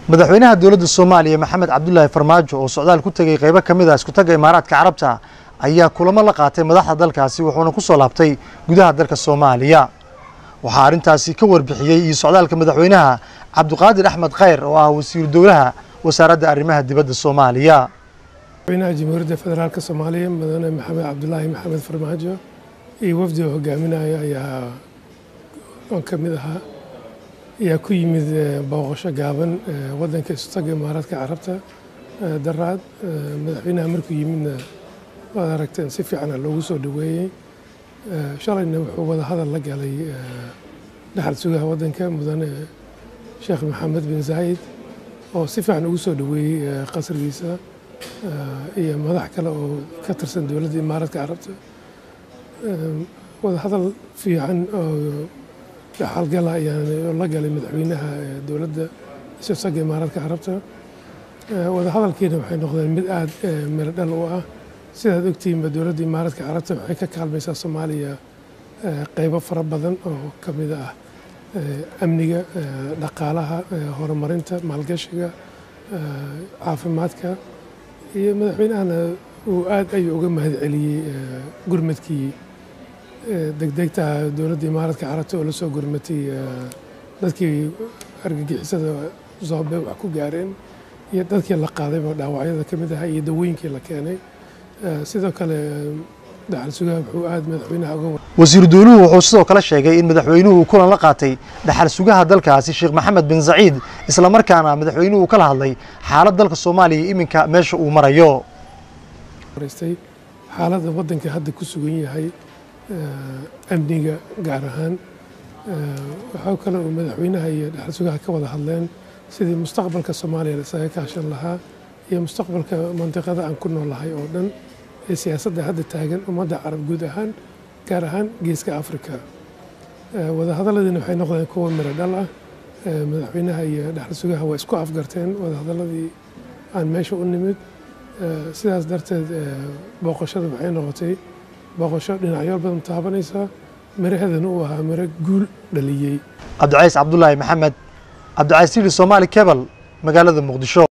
madaxweynaha dowladda soomaaliya maxamed cabdulaahi farmaajo oo socdaal ku tegey qeybo ka mid a iskutaga imaaraadka carabta ayaa kulamo la qaatay madaxda dalkaasi wuxuuna ku soo laabtay gudaha dalka soomaaliya waxaa arrintaasi ka warbixiyey iyo socdaalka madaxweynaha cabdiqaadir axmed khayr oo ah wasiiru dowlaha wasaaradda arrimaha dibadda soomaaliya madaxweynaha jamhuuriyadda federaalk soomaaliya mudane maxamed cabdulaahi maxamed farmaajo iyo wafdi oo hogaaminaya ayaa oon ka mid ahaa ayaa ku yimid booqasho gaaban waddanka istaga imaaraadka carabta daraad madaxweynaha markuu yimidna waad aragteen si fiicana loogu soo dhoweeyey shalayna wuxuu wada hadal la galay dhaxal sugaha waddanka mudane sheekh maxamed bin zaayid oo si fiican ugu soo dhoweeyey qasrigiisa iyo madax kale oo ka tirsan dowladda imaaraadka carabta wada hadal fiican oo dhaxalgala ayaan la galay madaxweynaha dowladda isaga imaaraadka carabta wada hadalkiina waxay noqdeen mid aada miro dhal u ah sidaad ogtihiinba dowladda imaaraadka carabta waxay ka kaalmaysaa soomaaliya qeybo fara badan oo ka mid ah amniga dhaqaalaha horumarinta maalgashiga caafimaadka iyo madaxweynahana uu aad ayuu uga mahad celiyey gurmadkii degdegta dowladda imaaraadka carabta oo la soo gurmatay dadkii argagixisada zoobe wax ku gaareen iyo dadkii la qaadayba dhaawacyada ka mid ahaa iyo dawooyinkii la keenay sidoo kale dhaxal sugaha wuxuu aad madaxweynaha uga wasiiru dowluhu wuxuu sidoo kale sheegay in madaxweynuhu kulan la qaatay dhaxal sugaha dalkaasi sheekh maxamed bin zaciid islamarkaana madaxweynuhu kala hadlay xaalad dalka soomaaliya iminka meesha uu marayo xaaladda waddanka hadda ku sugan yahay amniga gaar ahaan waxaa kale uu madaxweynaha iyo dhaxal sugaha ka wada hadleen sidii mustaqbalka soomaaliya isaga kaashan lahaa iyo mustaqbalka mantiqada aan ku noolahay oo dhan ee siyaasadda hadda taagan ummadda carab guud ahaan gaar ahaan geeska afrika wadahadalladiina waxay noqdeen kuwa miro dhal ah madaxweynaha iyo dhaxal sugaha waa isku afgarteen wadahadalladii aan meesha u nimid sidaas darteed booqashada waxay noqotay booqasho dhinacyo badan taabanaysa miraheedana uu ahaa miro guul dhaliyey cabdicays cabdulaahi maxamed cabdicays tili soomaali kebal magaalada muqdisho